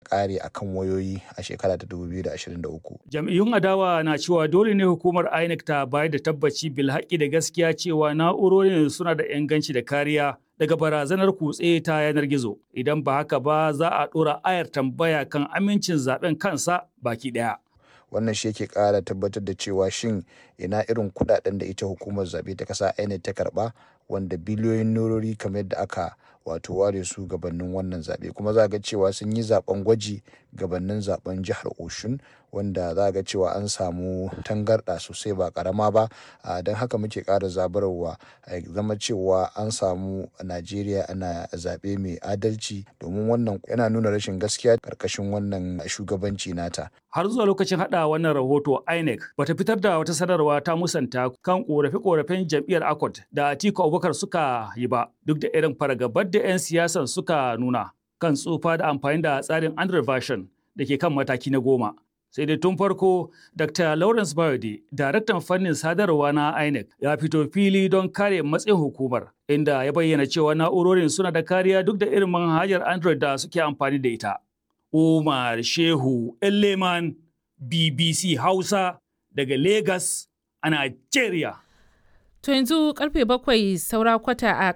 ƙare a kan wayoyi a shekara ta 2023. Jam'iyyun adawa na cewa dole ne hukumar INEC ta bayar da tabbaci bil haƙƙi da gaskiya cewa na'urorin suna da inganci da kariya daga barazanar kutse ta yanar gizo. Idan ba haka ba za a ɗora ayar tambaya kan amincin zaben kansa baki ɗaya. wannan shi yake kara tabbatar da cewa shin ina irin kudaden da ita hukumar zabe ta kasa INEC ta karba wanda biliyoyin norori kamar yadda aka wato ware su gabanin wannan zabe kuma za ga cewa sun yi zaben gwaji gabanin zaben jihar Oshun wanda za ga cewa an samu tangarɗa sosai ba karama ba don haka muke ƙara zabarwa zama cewa an samu Najeriya ana zaɓe mai adalci domin wannan yana nuna rashin gaskiya ƙarƙashin wannan shugabanci nata. Har zuwa lokacin haɗa wannan rahoto INEC bata fitar da wata sanarwa ta musanta kan ƙorafe-ƙorafen jam'iyyar ACOT da Atiku Abubakar suka yi ba duk da irin fargabar da 'yan siyasan suka nuna kan tsufa da amfani da tsarin Android version da ke kan mataki na goma. sai dai tun farko dr lawrence bayode daraktan fannin sadarwa na inec ya fito fili don kare matsayin hukumar inda ya bayyana cewa na'urorin suna da kariya duk da irin manhajar android da suke amfani da ita umar shehu leman bbc hausa daga lagos a nigeria To yanzu karfe bakwai saura kwata a